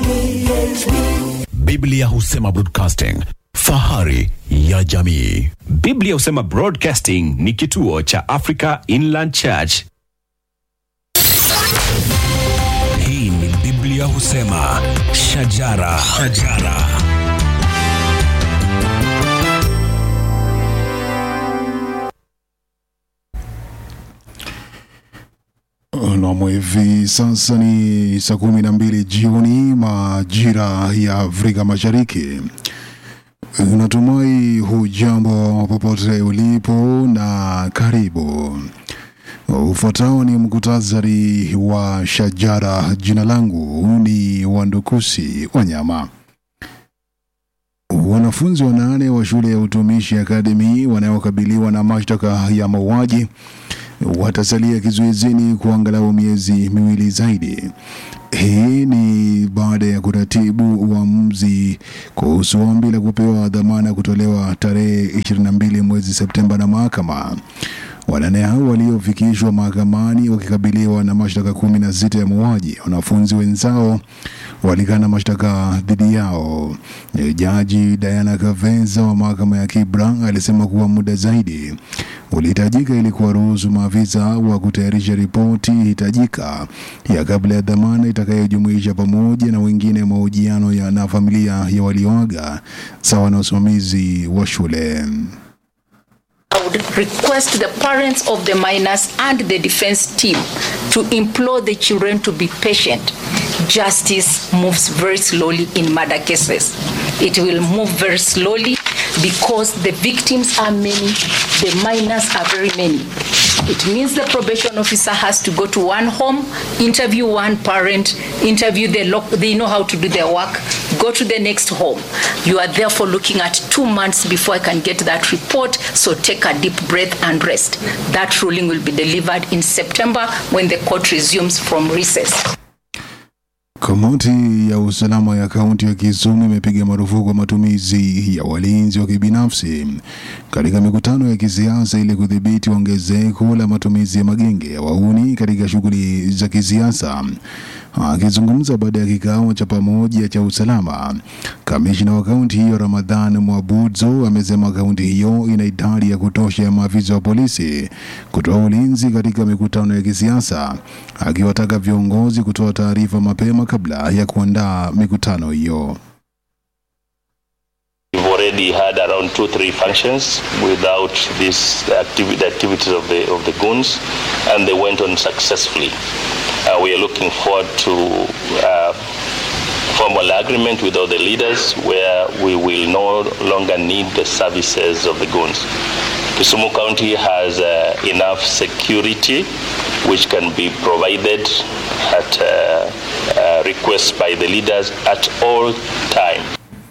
Biblia husema broadcasting, fahari ya jamii. Biblia husema Broadcasting ni kituo cha Africa Inland Church. Hii ni Biblia husema shajara, shajara. Nam, hivi sasa ni saa kumi na mbili jioni majira ya Afrika Mashariki. Natumai hujambo popote ulipo na karibu. Ufuatao ni mkutasari wa shajara. Jina langu ni Wandukusi Wanyama. Wanafunzi wanane wa shule ya utumishi akademi wanaokabiliwa na mashtaka ya mauaji watasalia kizuizini kwa angalau miezi miwili zaidi. Hii ni baada ya kuratibu uamuzi kuhusu ombi la kupewa dhamana kutolewa tarehe 22 mwezi Septemba na mahakama. Wanane hao waliofikishwa mahakamani wakikabiliwa na mashtaka kumi na sita ya mauaji. Wanafunzi wenzao walikana mashtaka dhidi yao. Jaji Diana Kaveza wa mahakama ya Kibra alisema kuwa muda zaidi ulihitajika ili kuwaruhusu maafisa wa kutayarisha ripoti hitajika ya kabla ya dhamana itakayojumuisha pamoja na wengine mahojiano ya na familia ya walioaga sawa na usimamizi wa shule. I would request the parents of the minors and the defense team to implore the children to be patient. Justice moves very slowly in murder cases. It will move very slowly because the victims are many, the minors are very many. It means the probation officer has to go to one home, interview one parent, interview the loc- they know how to do their work, go to the next home. You are therefore looking at two months before I can get that report, so take a deep breath and rest. That ruling will be delivered in September when the court resumes from recess. Kamati ya usalama ya kaunti ya Kisumu imepiga marufuku matumizi ya walinzi wa kibinafsi katika mikutano ya kisiasa ili kudhibiti ongezeko la matumizi ya magenge ya wahuni katika shughuli za kisiasa. Akizungumza baada ya kikao cha pamoja cha usalama, kamishna wa kaunti hiyo Ramadhan Mwabudzo amesema kaunti hiyo ina idadi ya kutosha ya maafisa wa polisi kutoa ulinzi katika mikutano ya kisiasa, akiwataka viongozi kutoa taarifa mapema kabla ya kuandaa mikutano hiyo. We've already had around two, three functions without this the activi- the activities of the of the goons, and they went on successfully. Uh, we are looking forward to uh, formal agreement with all the leaders, where we will no longer need the services of the goons. Kisumu County has uh, enough security, which can be provided at uh, uh, request by the leaders at all time.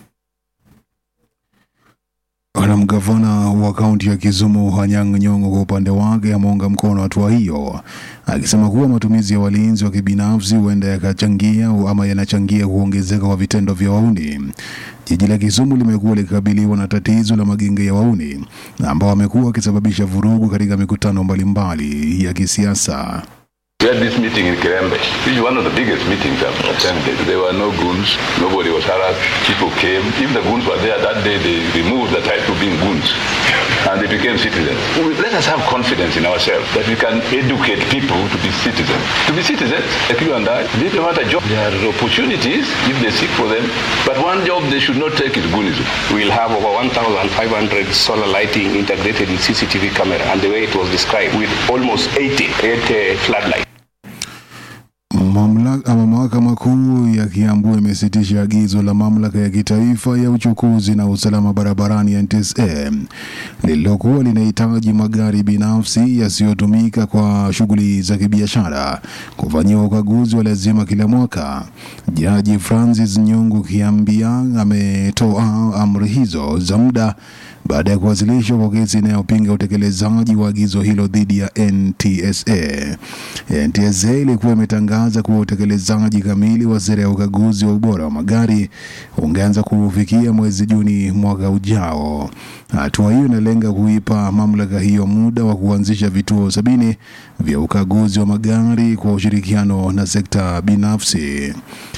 Na mgavana wa kaunti ya Kisumu Anyang' Nyong'o kwa upande wake ameunga mkono hatua hiyo, akisema kuwa matumizi ya walinzi wa kibinafsi huenda yakachangia ama yanachangia kuongezeka kwa vitendo vya wauni. Jiji la Kisumu limekuwa likikabiliwa na tatizo la magenge ya wauni ambao wamekuwa wakisababisha vurugu katika mikutano mbalimbali ya kisiasa. We had this meeting in Kirembe. This is one of the biggest meetings I've attended. There were no goons. Nobody was harassed. People came. If the goons were there that day, they removed the title being goons. And they became citizens. We- Let us have confidence in ourselves that we can educate people to be citizens. To be citizens, like you and I, they don't want a job. There are opportunities if they seek for them. But one job they should not take is goonism. We'll have over 1,500 solar lighting integrated with CCTV camera, and the way it was described, with almost 80, 80 floodlights. Mamlaka ama mahakama kuu ya Kiambu imesitisha agizo la mamlaka ya kitaifa ya uchukuzi na usalama barabarani NTSA lililokuwa linahitaji magari binafsi yasiyotumika kwa shughuli za kibiashara kufanyiwa ukaguzi wa lazima kila mwaka. Jaji Francis Nyungu Kiambia ametoa amri hizo za muda baada ya kuwasilishwa kwa kesi inayopinga utekelezaji wa agizo hilo dhidi ya NTSA. NTSA ilikuwa imetangaza kuwa utekelezaji kamili wa sera ya ukaguzi wa ubora wa magari ungeanza kufikia mwezi Juni mwaka ujao. Hatua hiyo inalenga kuipa mamlaka hiyo muda wa kuanzisha vituo sabini vya ukaguzi wa magari kwa ushirikiano na sekta binafsi.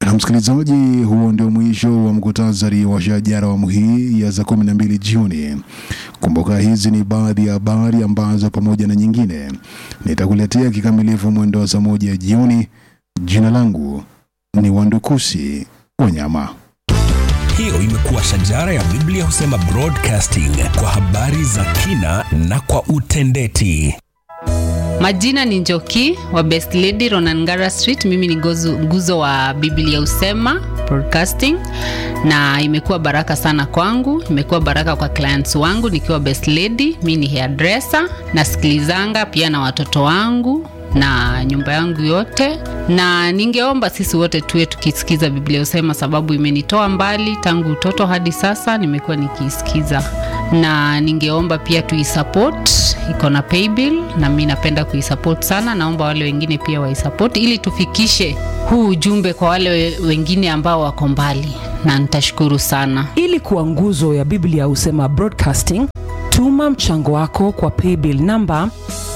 Na msikilizaji, huo ndio mwisho wa mkutasari wa shajara awamu hii ya saa kumi na mbili jioni. Kumbuka hizi ni baadhi ya habari ambazo pamoja na nyingine nitakuletea kikamilifu mwendo wa saa moja jioni. Jina langu ni Wandukusi Wanyama. Hiyo imekuwa shajara ya Biblia husema broadcasting kwa habari za kina na kwa utendeti. Majina ni Njoki wa Best Lady Ronangara Street. Mimi ni gozu, nguzo wa Biblia Usema Broadcasting, na imekuwa baraka sana kwangu, imekuwa baraka kwa clients wangu nikiwa Best Lady. Mimi ni hairdresser, nasikilizanga pia na watoto wangu na nyumba yangu yote, na ningeomba sisi wote tuwe tukisikiza Biblia Usema, sababu imenitoa mbali tangu utoto hadi sasa, nimekuwa nikiisikiza, na ningeomba pia tuisupport, iko na paybill na mi napenda kuisupport sana. Naomba wale wengine pia waisupport ili tufikishe huu ujumbe kwa wale we- wengine ambao wako mbali, na nitashukuru sana. ili kuwa nguzo ya biblia husema broadcasting tuma mchango wako kwa paybill namba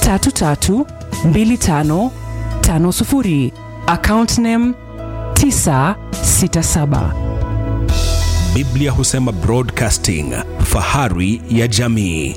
332550 account name 967 Biblia husema broadcasting, fahari ya jamii.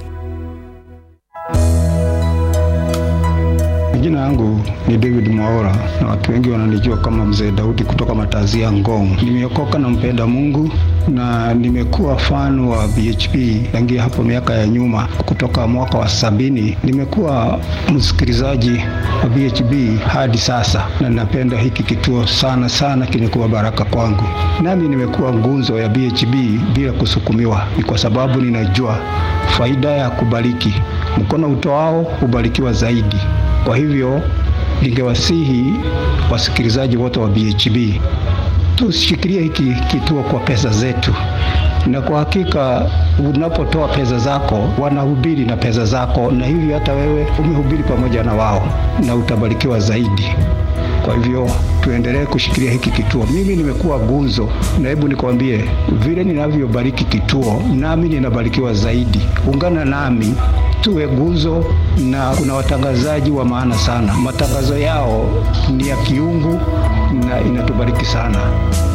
Jina yangu ni David Mwaora na watu wengi wananijua kama Mzee Daudi kutoka Matazia Ngong. Nimeokoka na mpenda Mungu na nimekuwa fan wa BHP tangia hapo miaka ya nyuma, kutoka mwaka wa sabini. Nimekuwa msikilizaji wa BHP hadi sasa, na napenda hiki kituo sana sana, kimekuwa baraka kwangu. Nami nimekuwa ngunzo ya BHP bila kusukumiwa, ni kwa sababu ninajua faida ya kubariki. Mkono utoao hubarikiwa zaidi. Kwa hivyo ningewasihi wasikilizaji wote wa BHB tushikilie hiki kituo kwa pesa zetu, na kwa hakika unapotoa pesa zako wanahubiri na pesa zako, na hivyo hata wewe umehubiri pamoja na wao na utabarikiwa zaidi. Kwa hivyo tuendelee kushikilia hiki kituo. Mimi nimekuwa gunzo, na hebu nikwambie, vile ninavyobariki kituo, nami ninabarikiwa zaidi. Ungana nami tuwe gunzo, na kuna watangazaji wa maana sana. Matangazo yao ni ya kiungu na inatubariki sana.